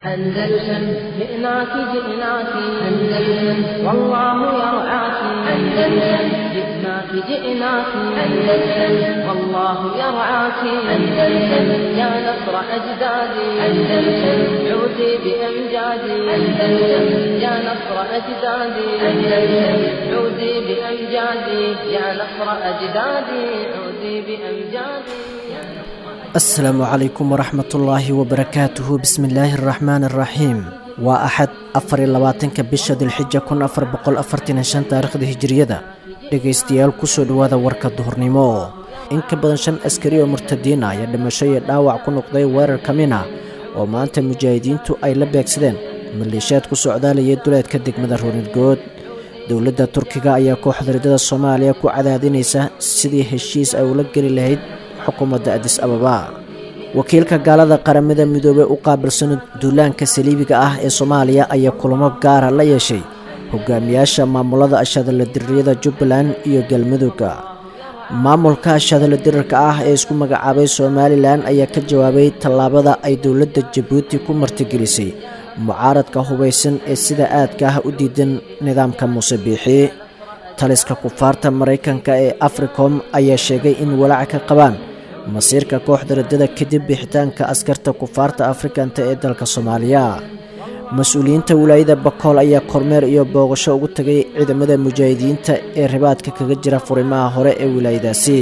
أندلسن جئناك جئناك أندلسن والله يرعاك أندلسن جئناك جئناك أندلسن والله يرعاك أندلسن يا نصر أجدادي أندلسن عودي بأمجادي أندلسن يا نصر أجدادي أندلسن عودي بأمجادي يا نصر أجدادي عودي بأمجادي يا نصر asalaamu calaykum waraxmatullaahi wabarakaatuhu bismillaahi araxmaani araxiim waa axad afar iyo labaatanka bisha dilxija kun afar boqol afartan iyo shan taarikhda hijiriyada dhegaystayaal kusoo dhowaada warka duhurnimo in ka badan shan askari oo murtadiina ayaa dhimasho iyo dhaawac ku noqday weerar ka min ah oo maanta mujaahidiintu ay la beegsadeen maleeshiyaad ku socdaalayay duleedka degmada ruunirgood dowladda turkiga ayaa kooxda ridada soomaaliya ku cadaadinaysa sidii heshiis ay ula geli lahayd xukuumadda adis ababa wakiilka gaalada qaramada midoobey u qaabilsan duulaanka saliibiga ah ee soomaaliya ayaa kulamo gaara la yeeshay hogaamiyaasha maamulada ashadala diririyada jubbaland iyo galmudugga maamulka ashadala dirirka ah ee isku magacaabay somalilan ayaa ka jawaabay tallaabada ay dowladda jabuuti ku martigelisay mucaaradka hubaysan ee sida aadka ah u diidan nidaamka muuse biixi taliska kufaarta maraykanka ee africom ayaa sheegay in walaac ka qabaan masiirka kooxda radada kadib bixitaanka askarta kufaarta afrikanta ee dalka soomaaliya mas-uuliyiinta wilaayada bakool ayaa kormeer iyo booqasho ugu tagay ciidamada mujaahidiinta ee ribaadka kaga jira furimaha hore ee wilaayadaasi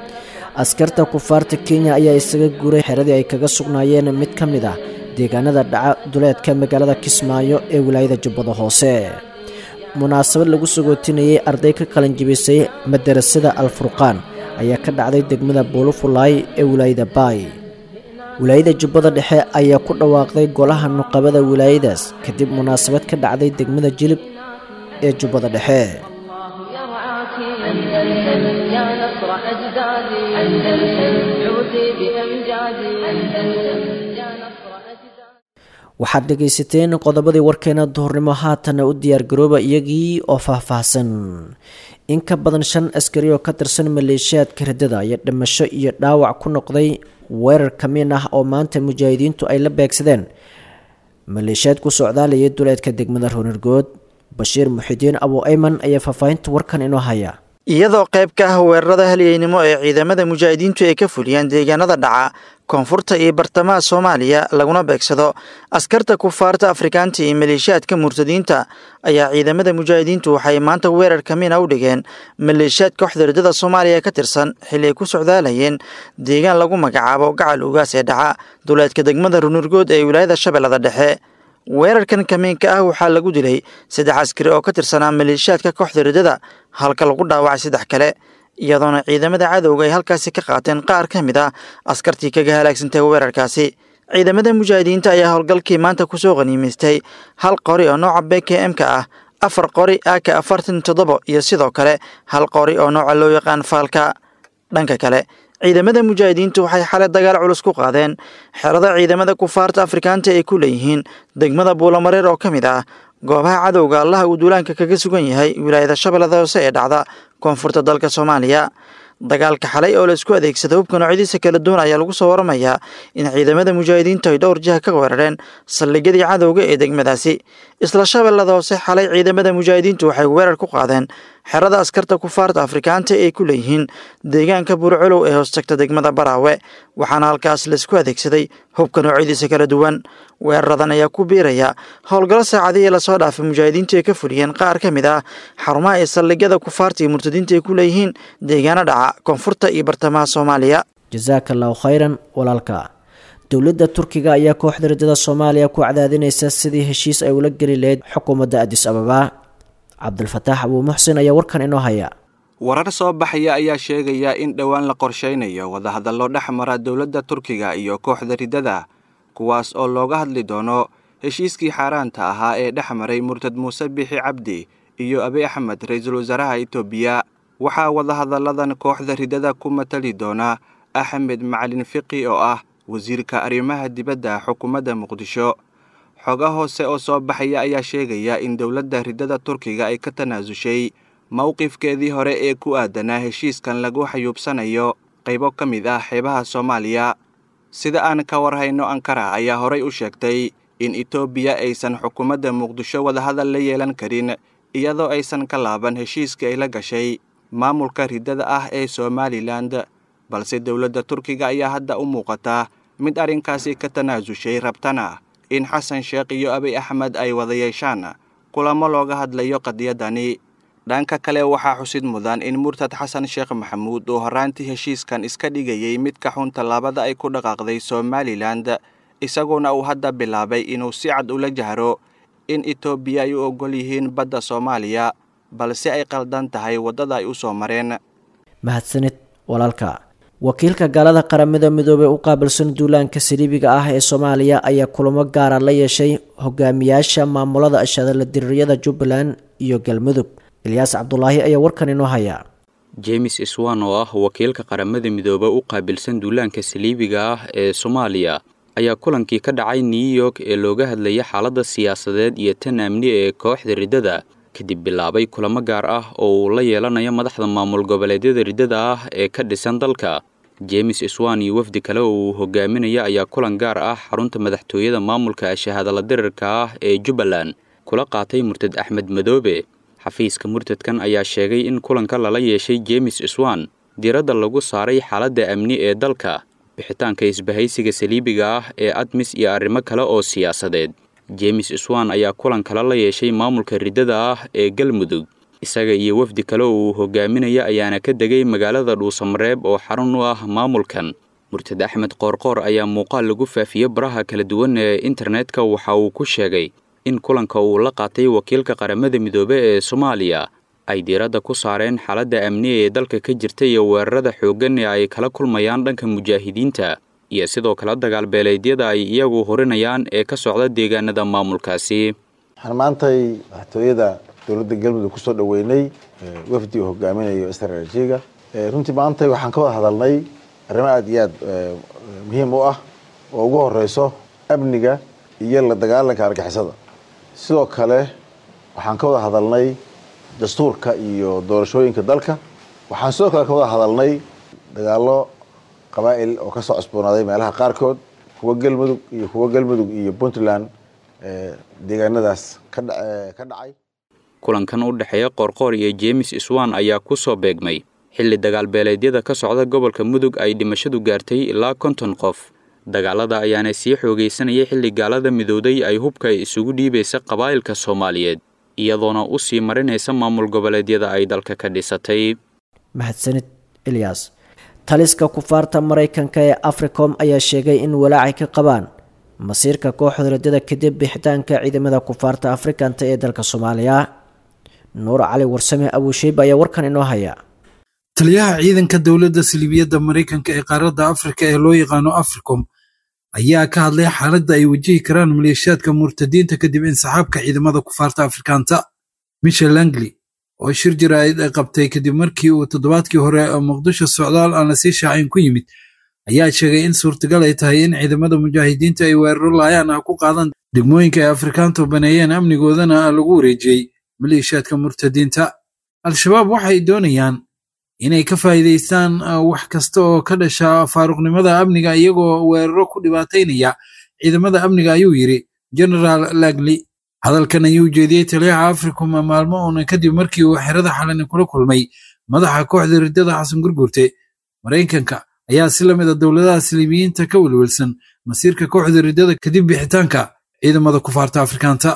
askarta kufaarta kenya ayaa isaga guuray xeradii ay kaga sugnaayeen mid ka mid ah deegaanada dhaca duleedka magaalada kismaayo ee wilaayada jubbada hoose munaasabad lagu sagootinayay arday ka qalanjibisay madarasada alfurqaan ayaa ka dhacday degmada buulufulaay ee wilaayada baay wilaayada jubbada dhexe ayaa ku dhawaaqday golaha nuqabada wilaayadaas kadib munaasabad ka dhacday degmada jilib ee jubbada dhexe يا نصر أجدادي أندلسن عودي بأمجادي أندلسن يا نصر أجدادي waxaad dhegaysateen qodobadii warkeena duhurnimo haatana u diyaargarooba iyagii oo faahfaahsan in ka badan shan askari oo ka tirsan maleeshiyaadka radada ayaa dhimasho iyo dhaawac ku noqday weerar kamiin ah oo maanta mujaahidiintu ay la beegsadeen maleeshiyaad ku socdaalayay duleedka degmada roonirgood bashiir muxidiin abu ayman ayaa faahfaahinta warkan inoo haya iyadoo qayb ka ah weerarada halyeynimo ee ciidamada mujaahidiintu ay ka fuliyaan deegaanada dhaca koonfurta iyo bartamaha soomaaliya laguna beegsado askarta kufaarta afrikaanta iyo maleeshiyaadka murtadiinta ayaa ciidamada mujaahidiintu waxay maanta weerar kamiina u dhigeen maleeshiyaad kooxda ridada soomaaliya ka tirsan xilli ay ku socdaalayeen deegaan lagu magacaabo gacal ugaas ee dhaca duleedka degmada runurgood ee wilaayada shabeellada dhexe weerarkan kamiinka ah waxaa lagu dilay saddex askari oo ka tirsanaa maleeshiyaadka kooxda ridada halka lagu dhaawacay saddex kale iyadoona ciidamada cadowga ay halkaasi ka qaateen qaar ka mid ah askartii kaga halaagsantay weerarkaasi ciidamada mujaahidiinta ayaa howlgalkii maanta kusoo qaniimaystay hal qori oo nooca b k m ka ah afar qori aka afartan toddoba iyo sidoo kale hal qori oo nooca loo yaqaan faalka dhanka kale ciidamada mujaahidiintu waxay xalay dagaal culus ku qaadeen xerada ciidamada kufaarta afrikaanta ay ku leeyihiin degmada buulamareer oo ka mid ah goobaha cadowga allaha uu duulaanka kaga sugan yahay wilaayada shabeellada hoose ee dhacda koonfurta dalka soomaaliya dagaalka xalay oo la isku adeegsada hubka noocyadiisa kala duwan ayaa lagu soo waramayaa in ciidamada mujaahidiintu ay dhowr jiha ka weerareen saldhigyadii cadowga ee degmadaasi isla shabeellada hoose xalay ciidamada mujaahidiintu waxay weerar ku qaadeen xerada askarta kufaarta afrikaanta ay ku leeyihiin deegaanka burcolow ee hoostagta degmada baraawe waxaana halkaas laisku adeegsaday hubka noocyadiisa kala duwan weeraradan ayaa ku biiraya howlgallo saacadihii lasoo dhaafay mujaahidiintu ay ka fuliyeen qaar ka mid ah xarumaha ee saldhigyada kufaarta iyo murtadiinta ay ku leeyihiin deegaano dhaca koonfurta iyo bartamaha soomaaliya jasaaka allahu khayran walaalka dowladda turkiga ayaa kooxda ridada soomaaliya ku cadaadinaysa sidii heshiis ay ula geli lahayd xukuumadda adis ababa cabdulfataax abuu muxsin ayaa warkan inoo haya warar soo baxaya ayaa sheegaya in dhowaan la qorshaynayo wadahadallo dhex mara dowladda turkiga iyo kooxda riddada kuwaas oo looga hadli doono heshiiskii xaaraanta ahaa ee dhex maray murtad muuse bixi cabdi iyo abi axmed ra-iisul wasaaraha itoobiya waxaa wadahadalladan kooxda riddada ku matali doona axmed macalin fiqi oo ah wasiirka arrimaha dibadda xukuumadda muqdisho xoga hoose oo soo baxaya ayaa sheegaya in dowladda riddada turkiga ay ka tanaasushay mowqifkeedii hore ee ku aadanaa heshiiskan lagu xayuubsanayo qaybo ka mid ah xeebaha soomaaliya sida aan ka warhayno ankara ayaa horay u sheegtay in etoobiya aysan xukuumadda muqdisho wadahadal la yeelan karin iyadoo aysan ka laaban heshiiskii ay la gashay maamulka riddada ah ee somalilan balse dowladda turkiga ayaa hadda u muuqataa mid arrinkaasi ka tanaasushay rabtana in xasan sheekh iyo abiy axmed ay wada yeeshaan kulamo looga hadlayo qadiyadani dhanka kale waxaa xusid mudan in murtad xasan sheekh maxamuud uu horraantii heshiiskan iska dhigayay mid ka xun tallaabada ay ku dhaqaaqday somalilan isaguna uu hadda bilaabay inuu si cad ula jahro in etoobiya ay u oggol yihiin badda soomaaliya balse ay qaldan tahay waddada ay u soo mareen mahadsanid walaalka wakiilka gaalada qaramada midoobey u qaabilsan duulaanka saliibiga ah ee soomaaliya ayaa kulamo gaara la yeeshay hogaamiyaasha maamulada ashadala diririyada jubbaland iyo galmudug ilyaas cabdulaahi ayaa warkan inoo haya james swan oo ah wakiilka qaramada midoobe u qaabilsan duulaanka saliibiga ah ee soomaaliya ayaa kulankii ka dhacay new york ee looga hadlayay xaaladda siyaasadeed iyo tan amni ee kooxda riddada kadib bilaabay kulamo gaar ah oo uu la yeelanayo madaxda maamul goboleedyada riddada ah ee ka dhisan dalka james swan iyo wafdi kale oo uu hogaaminaya ayaa kulan gaar ah xarunta madaxtooyada maamulka shahaadala dirirka ah ee jubbaland kula qaatay murtad axmed madoobe xafiiska murtadkan ayaa sheegay in kulanka lala yeeshay james swan diiradda lagu saaray xaaladda amni ee dalka bixitaanka isbahaysiga saliibiga ah ee admis iyo arrimo kale oo siyaasadeed james swan ayaa kulan kale la yeeshay maamulka riddada ah ee galmudug isaga iyo wafdi kale oo uu hogaaminaya ayaana ka degay magaalada dhuusamareeb oo xarun u ah maamulkan murtad axmed qoorqoor ayaa muuqaal lagu faafiyey baraha kala duwan ee internetka waxa uu ku sheegay in kulanka uu la qaatay wakiilka qaramada midoobe ee soomaaliya ay diiradda ku saareen xaaladda amni ee dalka ka jirta iyo weerarada xooggan ee ay kala kulmayaan dhanka mujaahidiinta iyo sidoo kale dagaalbeeleedyada ay iyagu horinayaan ee ka socda deegaanada maamulkaasi waxaan maantay madaxtooyada dowladda galmudug kusoo dhoweynay wafdi uu hogaaminayo stratejiga runtii maantay waxaan ka wada hadalnay arrimo aada iyo aad muhiim u ah oo ugu horeyso amniga iyo la dagaalanka argixisada sidoo kale waxaan ka wada hadalnay dastuurka iyo doorashooyinka dalka waxaan sidoo kale ka wada hadalnay dagaalo qabaa'il oo kasoo cusboonaaday meelaha qaarkood kuwa galmudug iyo kuwa galmudug iyo puntland deegaanadaas ka dhacay kulankan u dhexeeya qoorqoor iyo james swan ayaa ku soo beegmay xilli dagaalbeeleedyada ka socda gobolka mudug ay dhimashadu gaartay ilaa konton qof dagaalada ayaana sii xoogaysanayay xilli gaalada midowday ay hubka isugu dhiibaysa qabaa'ilka soomaaliyeed iyadoona u sii marinaysa maamul goboleedyada ay dalka ka dhisatay mahadsanid ilyas taliska kufaarta maraykanka ee africom ayaa sheegay in walaacay ka qabaan masiirka kooxda riddada kadib bixitaanka ciidamada kufaarta afrikanta ee dalka soomaaliya nuur cali warsame abuusheib ayaa warkan inoo haya taliyaha ciidanka dowladda siliibiyadda maraykanka ee qaaradda afrika ee loo yaqaano africom ayaa ka hadlay xaaladda ay wajihi karaan maleeshiyaadka murtadiinta kadib insaxaabka ciidamada kufaarta afrikaanta michel langley oo shir jaraa'id ay qabtay kadib markii uu toddobaadkii hore muqdisho socdaal aan lasii shaacayn ku yimid ayaa sheegay in suurtagal ay tahay in ciidamada mujaahidiinta ay weeraro laayaan ah ku qaadaan degmooyinka ay afrikaantu baneeyeen amnigoodana lagu wareejiyey maleeshiyaadka murtadiinta al-shabaab waxay doonayaan inay ka faa'iidaystaan wax kasta oo ka dhasha faaruqnimada amniga iyagoo weeraro ku dhibaataynaya ciidamada amniga ayuu yidhi genaraal lagley hadalkan ayuu jeediyey taliyaha africom maalmo uuna kadib markii uu xerada xalani kula kulmay madaxa kooxda riddada xasan gurgurte maraykanka ayaa si lamid a dowladaha siliibiyiinta ka welwelsan masiirka kooxda riddada kadib bixitaanka ciidamada kufaarta afrikaanta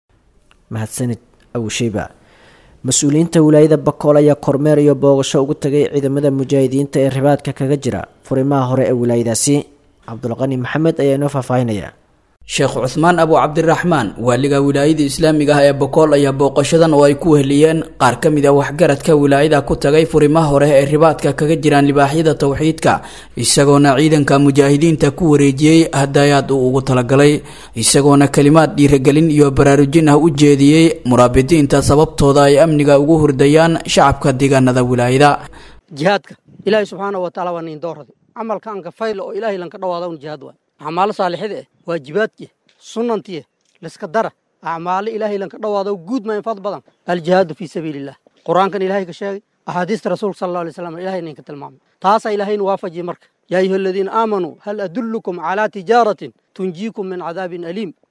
mahadsanid awsheyba mas-uuliyiinta wilaayada bakool ayaa kormeer iyo boogasho ugu tagay ciidamada mujaahidiinta ee ribaadka kaga jira furimaha hore ee wilaayadaasi cabdulqani maxamed ayaa inoo faahfaahinaya sheekh cuhmaan abu cabdiraxmaan waaliga wilaayada islaamiga ah ee bokool ayaa booqashadan oo ay ku weheliyeen qaar ka mid a waxgaradka wilaayada ku tagay furimaha hore ee ribaadka kaga jiraan libaaxyada towxiidka isagoona ciidanka mujaahidiinta ku wareejiyey hadayaad uu ugu talagalay isagoona kelimaad dhiiragelin iyo baraarujin ah u jeediyey muraabidiinta sababtooda ay amniga ugu hurdayaan shacabka deegaanada wilaayada jihaadka ilaahay subxaana wa taala waa niin doorada camalka anka fayla oo ilaahay lanka dhawaada un jihaad waay acmaalo saalixida eh waajibaadkieh sunantieh liska dara acmaalo ilaahay lanka dhawaado guud ma infad badan aljihaadu fii sabiiliillah qur-aankan ilaahay ka sheegay axaadiista rasuulka sal alla alay slam ilahay ninka tilmaamay taasaa ilaahayna waafajiyey marka yaa ayuha aladiina aamanuu hal adullukum calaa tijaaratin tunjiikum min cadaabin aliim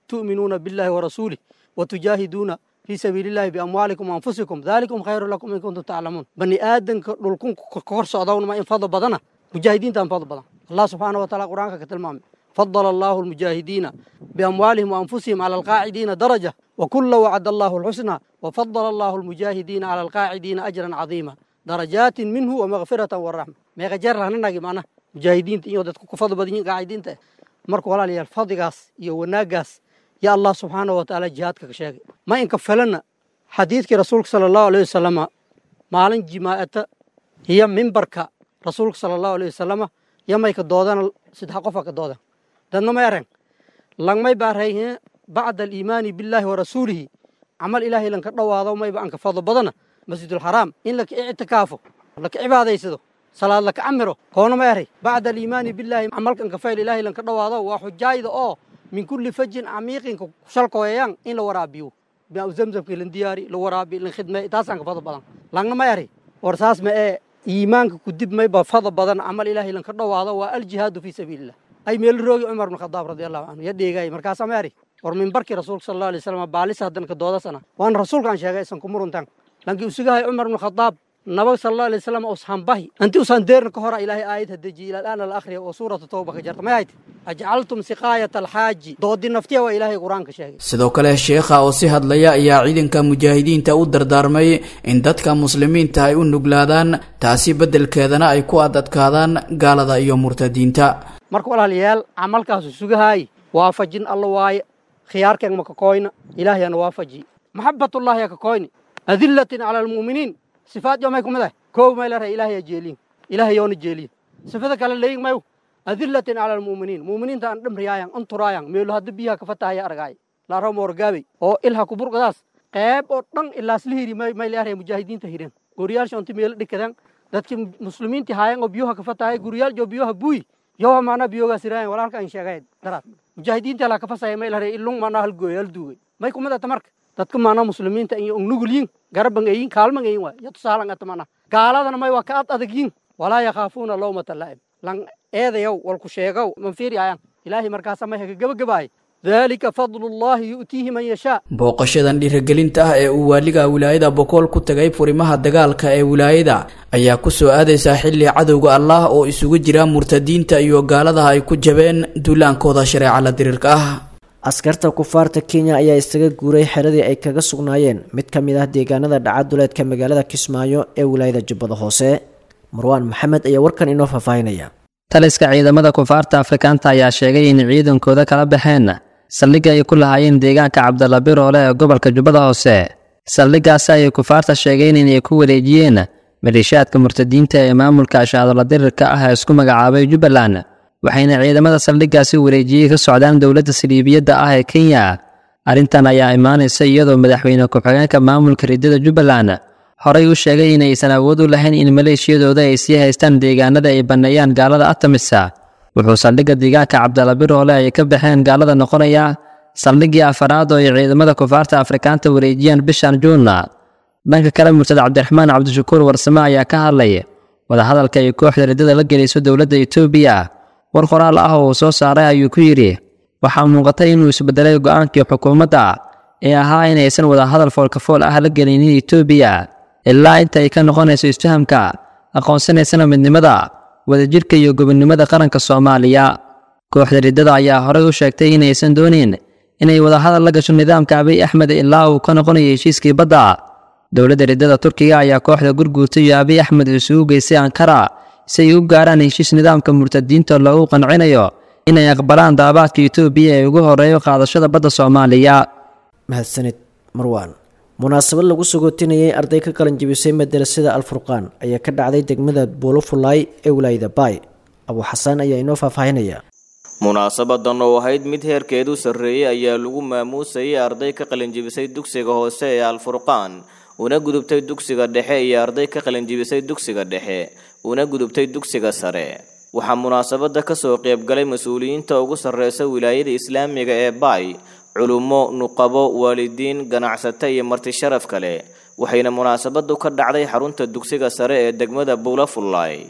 tu'minuuna billahi warasuulih watujaahiduuna fii sabiili illahi biamwaalikum waanfusikum daalikum khayru lakum in kuntum taclamuun bani aadanka dhulkun ka hor socdawnma in fadl badana mujaahidiintaan fadl badan allah subxaana wa taala qur-aanka ka tilmaamay fadala allahu almujaahidiina biamwaalihim waanfusihim cala alqaacidiina daraja wakula wacada allahu alxusna wafadala allahu almujaahidiina cala alqaacidiina ajran cadiima darajaatin minhu wamakfiratan waraxma meeqa jeer lahnanagi macnaha mujaahidiinta iyo dadku ku fadl badan yihin qaacidiinta eh marka walaalayaal fadligaas iyo wanaaggaas yaa allah subxaana wa tacaala jihaadka ka sheegay ma inka felana xadiidkii rasuulka sala allahu alayh wasalama maalin jimaa'ata iyo mimbarka rasuulka sala allahu alayh wasalama iyo mayka doodana saddex qofa ka doodan dadna ma eren langmay baarayhe bacda aliimaani billaahi wa rasuulihi camal ilaahay lanka dhowaado mayba anka fadlo badana masjidulxaraam in laka ictikaafo laka cibaadaysado salaad laka camiro koona ma eray bacda aliimaani billaahi camalka anka fayl ilaahay lanka dhowaado waa xujaayda oo min kulli fajin camiiqinka shalkooyayaan in la waraabiyo baa zamzamka lan diyaari la waraabi lan khidmey taasaan ka fadl badan langna ma eray war saas ma ee iimaanka kudib mayba fadl badan camal ilaahay lanka dhowaado waa aljihaadu fii sabiilillah ay meel roogi cumar bn khadaab radi allahu canhu ya dheegay markaasaa ma eray war mimbarkii rasuulka sala allahu alay wasalam baalisa haddan ka doodasana waana rasuulkaan sheegay isan kumuruntan lankii usugahay cumar bn khadaab nabag sala allahu alay wasalam usaan bahi inti usaan deerna ka hora ilaahay aayad hadejiye ila al'aana la akhriya oo suuratu tawba ka jarta may hayte ajcaltum siqaayata alxaaji doodi naftiya waa ilaahay qur-aanka sheegay sidoo kale sheekha oo si hadlaya ayaa ciidanka mujaahidiinta u dardaarmay in dadka muslimiinta ay u nuglaadaan taasi beddelkeedana ay ku adadkaadaan gaalada iyo murtadiinta marka walaalayaal camalkaasu sugahaay waafajin alla waaye khiyaarkeen ma ka koyna ilaahayana waafaji maxabatullahi ya ka koyni adillatin cala almu'miniin sifaad yo may ku mid ah koow may leedahay ilaahay jeeliin ilaahay yoona jeeliin sifada kale leeyin mayu adillatin cala almu'miniin mu'miniinta aan dhimriyaayan anturaayan meelo hadda biyaha ka fatahaya argaay laaro moorgaabey oo ilha ku burqadaas qeyb oo dhan ilaasla hiri may leedahay mujaahidiinta hireen guriyaalsha inti meelo dhikadan dadkii muslimiinti haayan oo biyoha ka fatahaya guriyaal jo biyoha buuy yowa maanaa biyogaas iraayan walaalka an sheegay daraad mujaahidiinta la ka fasaya may leedahay ilung maanaa hal gooy hal duugay may ku mid ata marka dadka maanaa muslimiinta iyo nugulyin garaban eyin kaalman eyin waay iyo tusaalan ata maanaa gaaladana may waa ka ad adagyin walaa yakhaafuuna lawmata laa'im lan eedayow walku sheegow man fiiriyaayan ilaahay markaasa may haga gebagabaay dalika fadlullahi yu'tiihi man yashaa booqashadan dhiirigelinta ah ee uu waaliga wilaayada bokool ku tagay furimaha dagaalka ee wilaayada ayaa ku soo aadaysaa xilli cadowga allah oo isugu jira murtadiinta iyo gaaladaha ay ku jabeen duulaankooda shareeca la diriirka ah askarta kufaarta kenya ayaa isaga guuray xeradii ay kaga sugnaayeen mid ka mid ah deegaanada dhacaduleedka magaalada kismaayo ee wilaayada jubbada hoose marwaan maxamed ayaa warkan inoo faahfaahinaya taliska ciidamada kufaarta afrikaanta ayaa sheegay in ciidankooda kala baxeen saldhigga ay ku lahaayeen deegaanka cabdalla biroole ee gobolka jubbada hoose saldhiggaasi ayay kufaarta sheegeen inay ku wareejiyeen maleeshiyaadka murtadiinta ee maamulka ashaadola dirirka ah ee isku magacaabay jubbaland waxayna ciidamada saldhiggaasi wareejiyey ka socdaan dowladda saliibiyadda ah ee kenya arrintan ayaa imaanaysa iyadoo madaxweyne ku-xigeenka maamulka riddada jubbaland horey u sheegay inaysan awood u lahayn in maleeshiyadooda ay sii haystaan deegaanada ay banneeyaan gaalada atamisa wuxuu saldhigga deegaanka cabdalla biroole ay ka baxeen gaalada noqonaya saldhiggii afaraad oo ay ciidamada kufaarta afrikaanta wareejiyaan bishan juunna dhanka kale murtad cabdiraxmaan cabdishakuur warsame ayaa ka hadlay wadahadalka ay kooxda riddada la gelayso dowladda etoobiya war qoraal ah oo uu soo saaray ayuu ku yidhi waxaa muuqatay inuu isbedelay go'aankii xukuumadda ee ahaa inaysan wadahadal foolkafool ah la gelinin etoobiya ilaa inta ay ka noqonayso isfahamka aqoonsanaysana midnimada wadajirka iyo gobonnimada qaranka soomaaliya kooxda riddada ayaa horey u sheegtay inaysan doonin inay wadahadal la gasho nidaamka abiy axmed ilaa uu ka noqonayo heshiiskii badda dowladda riddada turkiga ayaa kooxda gurguurta iyo abiy axmed isugu geystay ankara si ay u gaaraan heshiis nidaamka murtadiinta loogu qancinayo inay aqbalaan daabaadka etoobiya ee ugu horeeyo qaadashada badda soomaaliya mahadsanid marwaan munaasabad lagu sagootinayay arday ka qalan jebisay madarasada alfurqaan ayaa ka dhacday degmada buulofulay ee wilaayada baay abuu xasaan ayaa inoo faahfaahinaya munaasabadan oo ahayd mid heerkeedu sarreeyey ayaa lagu maamuusayay arday ka qalinjibisay dugsiga hoose ee alfurqaan una gudubtay dugsiga dhexe iyo arday ka qalinjibisay dugsiga dhexe una gudubtay dugsiga sare waxaa munaasabada kasoo qaybgalay mas-uuliyiinta ugu sarreysa wilaayada islaamiga ee baay culummo nuqabo waalidiin ganacsato iyo marti sharaf kale waxayna munaasabadu ka dhacday xarunta dugsiga sare ee degmada buulafullaay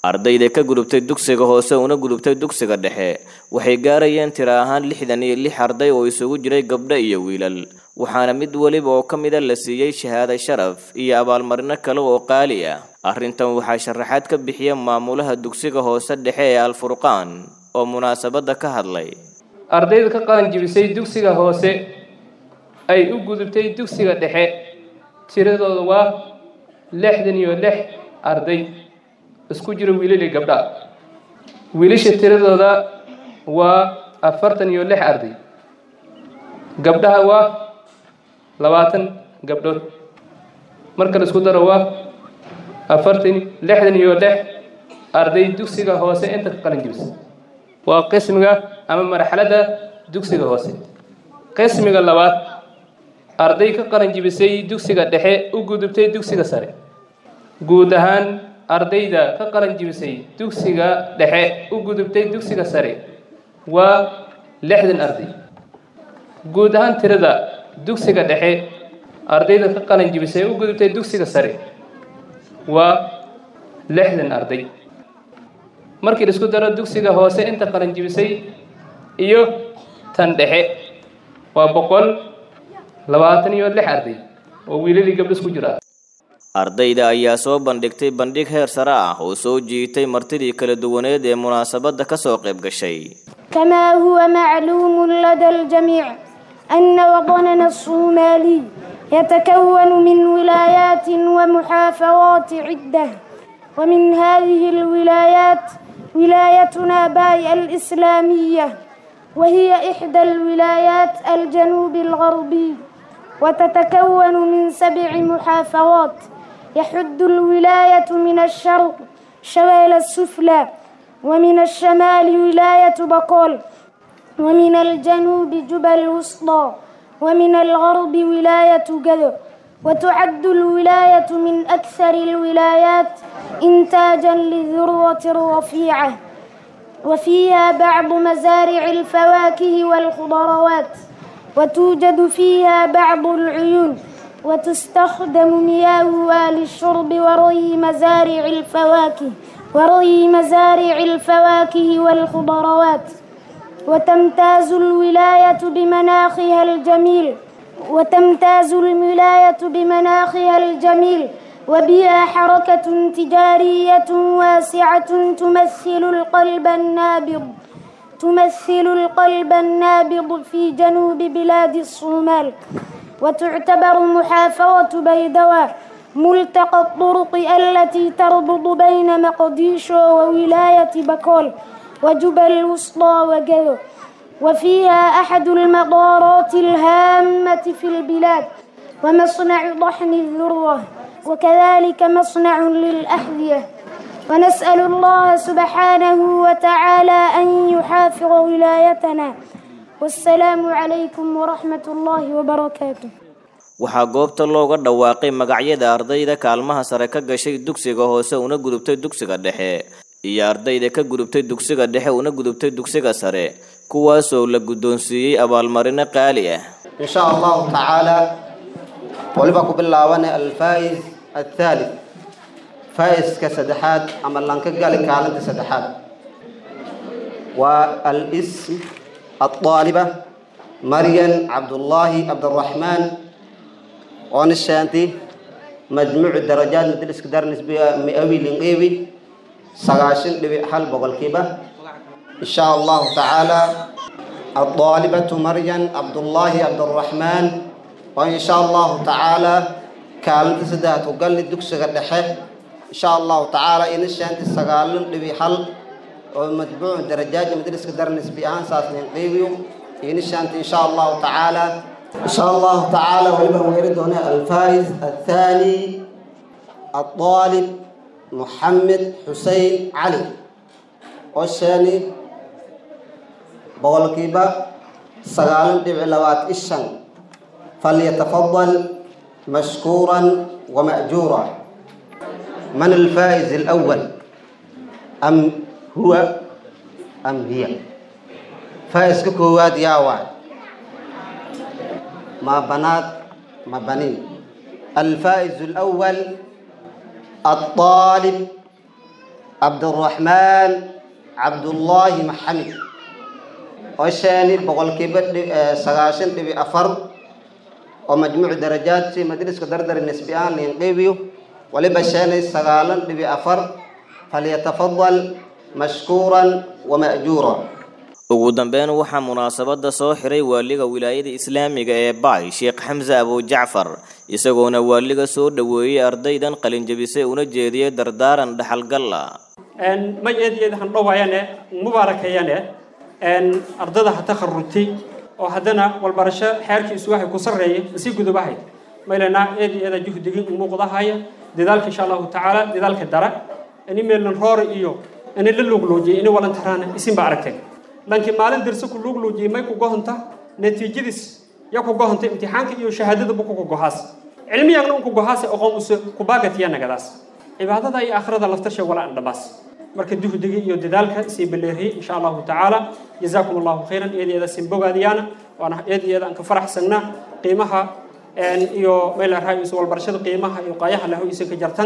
ardayda ka gudubtay dugsiga hoose una gudubtay dugsiga dhexe waxay gaarayeen tiro ahaan lixdan iyo lix arday oo isugu jiray gabdho iyo wiilal waxaana mid weliba oo ka mida la siiyey shahaado sharaf iyo abaalmarino kale oo qaali ah arrintan waxaa sharaxaad ka bixiya maamulaha dugsiga hoose dhexe ee alfurqaan oo munaasabadda ka hadlay ardayda ka qalan jibisay dugsiga hoose ay u gudubtay dugsiga dhexe tiradooda waa lixdan iyo lix arday isku jira wiilal iyo gabdha wiilasha tiradooda waa afartan iyo lix arday gabdhaha waa labaatan gabdhood marka la isku daro waa afartan lixdan iyo lix arday dugsiga hoose inta ka qalan jibisa waa qismiga ama marxaladda dugsiga hoose qismiga labaad arday ka qalan jibisay dugsiga dhexe u gudubtay dugsiga sare guud ahaan ardayda ka qalan jibisay dugsiga dhexe u gudubtay dugsiga sare waa lixdan arday guud ahaan tirada dugsiga dhexe ardayda ka qalan jibisay u gudubtay dugsiga sare waa lixdan arday markii la isku daro dugsiga hoose inta qalan jibisay iyo tan dhexe waa boqol labaatan iyo lix arday oo wiilalii gabdho isku jira ardayda ayaa soo bandhigtay bandhig heer sare ah oo soo jiitay martidii kala duwaneed ee munaasabadda ka soo qayb gashay كما هو معلوم لدى الجميع أن وطننا الصومالي يتكون من ولايات ومحافظات عدة ومن هذه الولايات ولايتنا باي الإسلامية وهي إحدى الولايات الجنوب الغربي وتتكون من سبع محافظات يحد الولاية من الشرق شمال السفلى ومن الشمال ولاية بقول ومن الجنوب جبل الوسطى ومن الغرب ولاية جذو وتعد الولاية من أكثر الولايات إنتاجا للذروة الرفيعة وفيها بعض مزارع الفواكه والخضروات وتوجد فيها بعض العيون وتستخدم مياهها للشرب وري مزارع الفواكه وري مزارع الفواكه والخضروات وتمتاز الولاية بمناخها الجميل وتمتاز الولاية بمناخها الجميل وبها حركة تجارية واسعة تمثل القلب النابض تمثل القلب النابض في جنوب بلاد الصومال وتعتبر محافظة بيدواء ملتقى الطرق التي تربط بين مقديشو وولاية بكول وجبل الوسطى وجذو وفيها أحد المطارات الهامة في البلاد ومصنع طحن الذروة وكذلك مصنع للأحذية ونسأل الله سبحانه وتعالى أن يحافظ ولايتنا والسلام عليكم ورحمة الله وبركاته waxaa goobta looga dhawaaqay magacyada ardayda kaalmaha sare ka gashay dugsiga hoose una gudubtay dugsiga dhexe iyo ardayda ka gudubtay dugsiga dhexe una gudubtay dugsiga sare kuwaasoo la guddoonsiiyey abaalmarino qaali ah إن شاء الله تعالى ولبا كبلاوان الفائز الثالث فائز كسدحات أما لانك قال كالنت سدحات والاسم الطالبة مريم عبد الله عبد الرحمن ونشانتي مجموع الدرجات مدرس كدار نسبية مئوي لنقيبي سغاشن لبي حل بغلقيبة إن شاء الله تعالى الطالبة مريم عبد الله عبد الرحمن وإن شاء الله تعالى كانت سدات وقال لي دكس غدحه إن شاء الله تعالى إن شانت سغالن لبي حل ومتبوع درجات مدرس كدر نسبي آن ساس نقيبيو إن شانت إن شاء الله تعالى إن شاء الله تعالى ولما ويرد هنا الفائز الثاني الطالب محمد حسين علي والثاني بولكيبا سغالن دبع لوات الشن فليتفضل مشكورا ومأجورا من الفائز الأول أم هو أم هي فائز كواد يا واد ما بنات ما بنين الفائز الأول الطالب cabduraxmaan cabdullaahi maxamed oo sheeni boqolkiiba sagaashan dhibi afar oo majmuuc darajaadsi majliska dardar nisbi aan liin qeybiyo waliba sheenay sagaalan dhibi afar falyatafadal mashkuuran wama'juura ugu dambeyn waxaa munaasabada soo xiray waaliga wilaayada islaamiga ee baay sheekh xamse abujacfar isagoona waaliga soo dhoweeyey ardaydan qalinjabisay una jeediyey dardaaran dhaxalgalla may eed eed han dhowayane mubaarakayane ardada ha takharujtay oo haddana walbarasho xeerkiisu waxay ku sarreeyay masii gudubahay maylana eed eeda juhdigii muuqdahaya dadaalka insha allahu tacaala dadaalka dara ini meelnan roore iyo ini la luugluujiyay ini walantaraana isin ba aragtay laakiin maalin dirse ku luugluujiyay may ku gohonta natiijadiis ya ku gohonta imtixaanka iyo shahaadadaba ku gohaas cilmiyagna unku gohaas aqoon use kubaagatiya nagadaas cibaadada iyo aakhirada laftasha wala an dhamaas marka duhdiga iyo dadaalka sii baleeriyey insha allahu tacaala jazaakum allahu khayran eedeeda sin bogaadiyaana waana eedeeda aan ka faraxsanaa qiimaha iyo meel raayis walbarashada qiimaha iyo qaayaha lahu isin ka jartan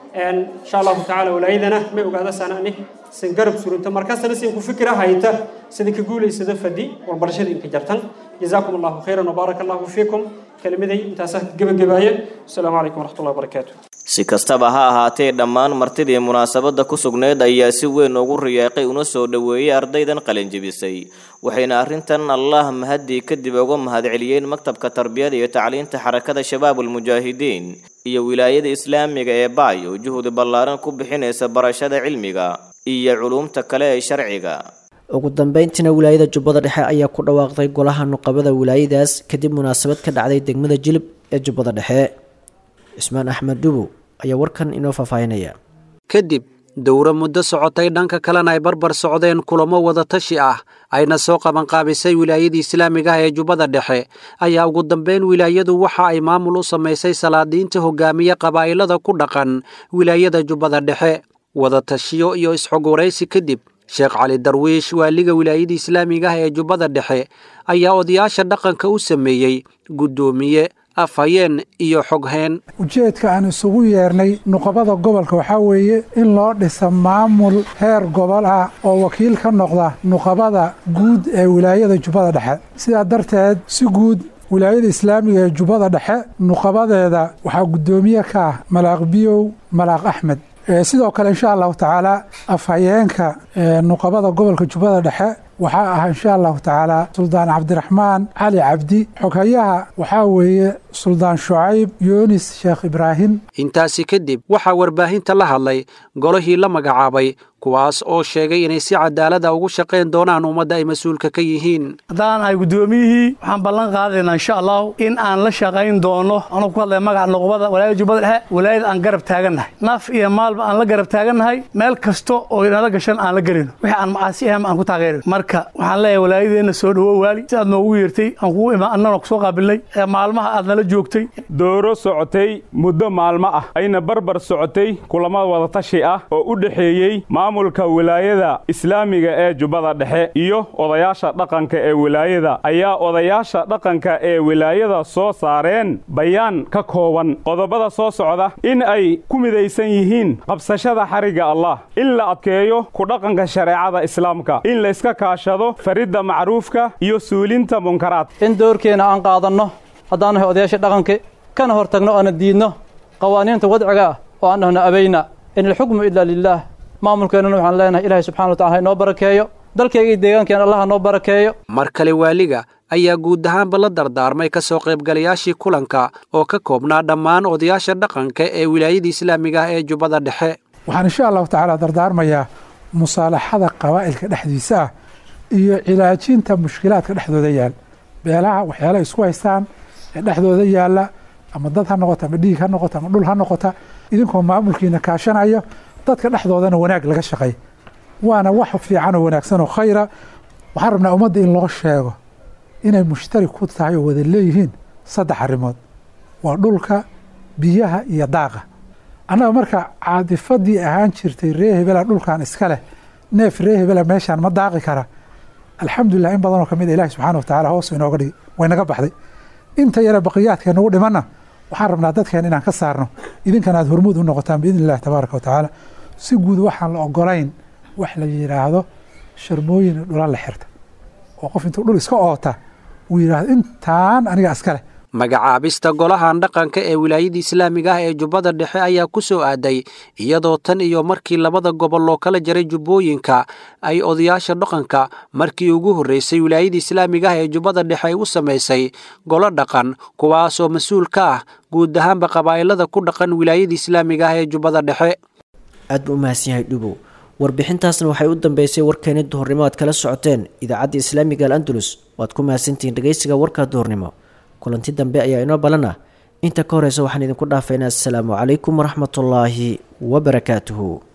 insha allahu tacaala walaayadana may ogaada sanani sin garab surunta markaasna sin ku fikira hayta sida ka guulaysada fadi walbarashada inka jartan jazaakum allahu khayran wabaaraka allahu fiikum kelimaday intaasaa gebagabaaya asalaamu calaykum waraxmatullahi wabarakaatu si kastaba ha ahaatee dhammaan martidii munaasabada ku sugnayd ayaa si weyn ugu riyaaqay una soo dhoweeyey ardaydan qalinjebisay waxayna arrintan allah mahadii kadib uga mahadceliyeen maktabka tarbiyada iyo tacliinta xarakada shabaabulmujaahidiin iyo wilaayada islaamiga ee baay oo juhdi ballaaran ku bixinaysa barashada cilmiga iyo culuumta kale ee sharciga ugu dambeyntiina wilaayada jubbada dhexe ayaa ku dhawaaqday golaha nuqabada wilaayadaas kadib munaasabad ka dhacday degmada jilib ee jubbada dhexe cismaan axmed dhubow ayaa warkan inoo faahfaahinaya kadib dowro muddo socotay dhanka kalena ay barbar socdeen kulamo wadatashi ah ayna soo qabanqaabisay wilaayadii islaamiga ah ee jubbada dhexe ayaa ugu dambeyn wilaayadu waxa ay maamul u samaysay salaadiinta hogaamiye qabaa'ilada ku dhaqan wilaayada jubbada dhexe wadatashiyo iyo isxogwaraysi kadib sheekh cali darwiish waaliga wilaayada islaamiga ah ee jubbada dhexe ayaa odayaasha dhaqanka u sameeyey guddoomiye afhayeen iyo xogheen ujeedka aan isugu yeernay nuqabada gobolka waxaa weeye in loo dhisa maamul heer gobol ah oo wakiil ka noqda nuqabada guud ee wilaayada jubbada dhexe sidaa darteed si guud wilaayada islaamiga ee jubbada dhexe nuqabadeeda waxaa guddoomiye ka ah malaaq biyow malaaq axmed sidoo kale insha allahu tacaala afhayeenka nuqabada gobolka jubbada dhexe waxaa ah insha allahu tacaala suldaan cabdiraxmaan cali cabdi xoghayaha waxaa weeye suldaan shucayb yunis sheekh ibraahim intaasi kadib waxaa warbaahinta la hadlay golihii la magacaabay kuwaas oo sheegay inay si cadaalada ugu shaqayn doonaan ummadda ay mas-uulka ka yihiin haddaan ahay guddoomiyihii waxaan ballan qaadaynaa insha allahu in aan la shaqayn doono anuu ku hadlaya magaca nuqbada walaayada jubbada dhexe walaayada aan garab taagannahay naf iyo maalba aan la garab taagannahay meel kasta oo inala gashan aan la gelino wixii aan macaasi ahayn aan ku taageerino marka waxaan leeyahay walaayadeenna soo dhowo waali si aad noogu yeertay aan kugu imaan annana kusoo qaabilnay ee maalmaha aad nala joogtay dooro socotay muddo maalmo ah ayna barbar socotay kulamo wadatashi ah oo u dhexeeyey maamulka wilaayada islaamiga ee jubbada dhexe iyo odayaasha dhaqanka ee wilaayada ayaa odayaasha dhaqanka ee wilaayada soo saareen bayaan ka kooban qodobada soo socda in ay ku midaysan yihiin qabsashada xarigga allah in la adkeeyo ku dhaqanka shareecada islaamka in layska kaashado faridda macruufka iyo suulinta munkaraad in doorkeenna aan qaadanno haddaan nahay odayaasha dhaqanka kana hor tagno oona diidno qawaaniinta wadciga ah oo aan dhahno abayna in alxukmu ilaa lilaah maamulkeennana waxaan leenahay ilaahay subxana wa tacala ha inoo barakeeyo dalkayga iyo deegaankeena allah ha noo barakeeyo mar kale waaliga ayaa guud ahaanba la dardaarmay ka soo qaybgalayaashii kulanka oo ka koobnaa dhammaan odayaasha dhaqanka ee wilaayada islaamiga ah ee jubbada dhexe waxaan insha allahu tacaala dardaarmayaa musaalaxada qabaa'ilka dhexdiisa ah iyo cilaajinta mushkilaadka dhexdooda yaal beelaha waxyaala isku haystaan ee dhexdooda yaalla ama dad ha noqota ama dhiig ha noqota ama dhul ha noqota idinkoo maamulkiina kaashanayo dadka dhexdoodana wanaag laga shaqay waana wax fiican oo wanaagsan oo khayra waxaan rabnaa ummadda in loo sheego inay mushtarik ku tahay oo wada leeyihiin saddex arrimood waa dhulka biyaha iyo daaqa annaga marka caadifadii ahaan jirtay ree hebela dhulkan iska leh neef ree hebela meeshaan ma daaqi kara alxamdulilah in badanoo kamid a ilahi subxana wa tacala hoos inooga dhigi way naga baxday inta yare baqiyaadkee nagu dhimanna waxaan rabnaa dadkeen inaan ka saarno idinkana aad hormuud u noqotaan biidni illahi tabaaraka wa tacaala si guud waxaan la ogolayn wax la yidhaahdo sharmooyin dhula la xirta oo qof intuu dhul iska oota uu yidhaahdo intaan aniga iska leh magacaabista golahan dhaqanka ee wilaayada islaamiga ah ee jubbada dhexe ayaa ku soo aaday iyadoo tan iyo markii labada gobol loo kala jaray jubbooyinka ay odayaasha dhaqanka markii ugu horreysay wilaayada islaamiga ah ee jubbada dhexe ay u samaysay golo dhaqan kuwaasoo mas-uul ka ah guud ahaanba qabaa'ilada ku dhaqan wilaayada islaamiga ah ee jubbada dhexe aad buu u mahadsan yahay dhubow warbixintaasna waxay u dambeysay warkeeni duhurnimo aad kala socoteen idaacadda islaamiga al andalus waad ku mahadsantihiin dhegeysiga warka duhurnimo kulanti dambe ayaa inoo balan ah inta ka horeysa waxaan idinku dhaafaynaa assalaamu calaykum waraxmatullaahi wabarakaatuhu